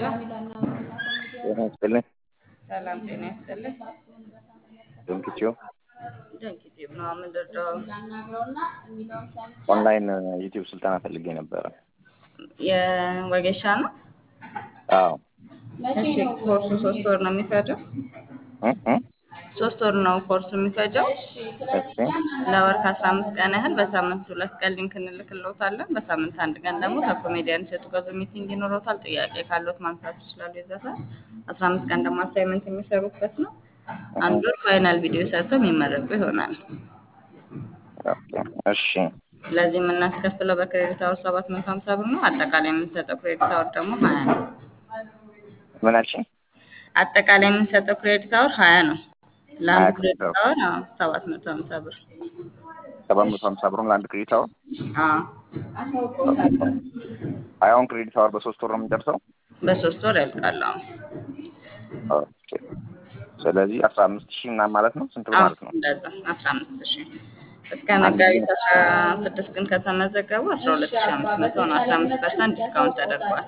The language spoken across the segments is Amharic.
ሄሎ ጤና ይስጥልኝ። ሰላም ጤና ይስጥልኝ። ድንክችው ድንቅ ዩቲዩብ ነው የምንረዳው። ኦንላይን ዩቲዩብ ስልጠና ፈልጌ ነበረ። የወጌሻ ነው። አዎ እሺ ኮርሱ ሶስት ወር ነው የሚፈጀው። እ እ ሶስት ወር ነው ኮርሱ የሚፈጀው። እሺ ለወር ከአስራ አምስት ቀን ያህል በሳምንት ሁለት ቀን ሊንክ እንልክልዎታለን። በሳምንት አንድ ቀን ደግሞ ከኮሜዲያን እሸቱ ጋር ዙም ሚቲንግ ይኖረዎታል። ጥያቄ ካለዎት ማንሳት ይችላሉ። የዛ ሰዓት አስራ አምስት ቀን ደግሞ አሳይመንት የሚሰሩበት ነው። አንድ ወር ፋይናል ቪዲዮ ሰርተው የሚመረቁ ይሆናል። ኦኬ፣ እሺ ስለዚህ የምናስከፍለው በክሬዲት አወር ሰባት መቶ ሀምሳ ብር ነው። አጠቃላይ የምንሰጠው ክሬዲት አወር ደግሞ ሀያ ነው። ምን አልሽኝ? አጠቃላይ የምንሰጠው ክሬዲት አወር ሀያ ነው። ለአንድ ሀያ ክሬዲት ክሬዲት አወር አዎ፣ ሰባት መቶ ሀምሳ ብር ሰባት መቶ ሀምሳ ብሩን ለአንድ ክሬዲት አወር አዎ፣ ሀያውን ክሬዲት አወር በሶስት ወር ነው የምንጨርሰው። በሶስት ወር ያልቃል። አዎ ኦኬ፣ ስለዚህ አስራ አምስት ሺህ ምናምን ማለት ነው። ስንት ብር አዎ፣ ማለት ነው? እንደዛ አስራ አምስት ሺህ እስከ መጋቢት አስራ ስድስት ግን ከተመዘገቡ አስራ ሁለት ሺህ አምስት መቶ ነው። አስራ አምስት ፐርሰንት ዲስካውንት ተደርጓል።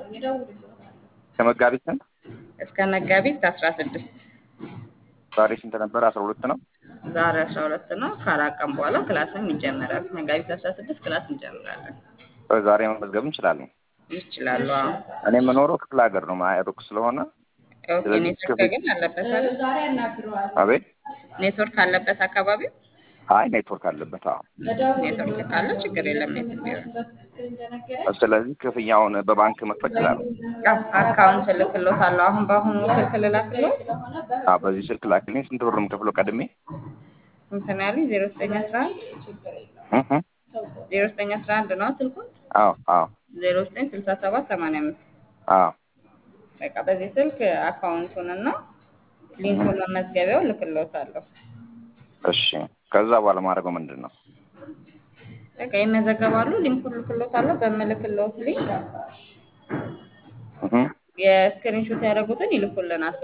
ከመጋቢት ስንት? እስከ መጋቢት አስራ ስድስት ዛሬ ስንት ነበረ? አስራ ሁለት ነው። ዛሬ አስራ ሁለት ነው። ከአራት ቀን በኋላ ክላስም ይጀመራል። መጋቢት አስራ ስድስት ክላስ እንጀምራለን። ዛሬ መመዝገብ እንችላለን። ይችላሉ። አዎ እኔ የምኖረው ክፍለ ሀገር ነው፣ ማያ ሩቅ ስለሆነ ኦኬ። ስለዚህ ኔትወርክ ክፍል- ግን አለበት አይደል? አቤት። ኔትወርክ አለበት አካባቢው። አይ ኔትወርክ አለበት። አዎ። ኔትወርክ ካለ ችግር የለም። የትም ቢሆን ስለዚህ ክፍያውን በባንክ መክፈል ይችላሉ። አዎ፣ አካውንት እልክልዎታለሁ። አሁን በአሁኑ ስልክ ልላክልዎት። አዎ፣ በዚህ ስልክ ላክልኝ። ስንት ብር ነው የምከፍለው ቀድሜ? ስንት ነው ያሉኝ? ዜሮ ዘጠኝ አስራ አንድ እ እ ዜሮ ዘጠኝ አስራ አንድ ነው ስልኩን። አዎ አዎ ዜሮ ዘጠኝ ስልሳ ሰባት ሰማንያ አምስት አዎ በቃ በዚህ ስልክ አካውንቱን እና ሊንኩን መመዝገቢያው እልክልዎታለሁ። እሺ። ከዛ በኋላ ማድረገው ምንድን ነው? በቃ ይመዘገባሉ። ሊንኩን እልክልዎታለሁ። በምልክልዎት ሊንክ እ እ የስክሪንሾት ያደረጉትን ይልኩልናል።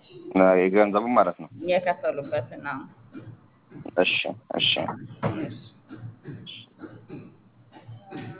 የገንዘቡ ማለት ነው። የከፈሉበትን ነው። እሺ እሺ እሺ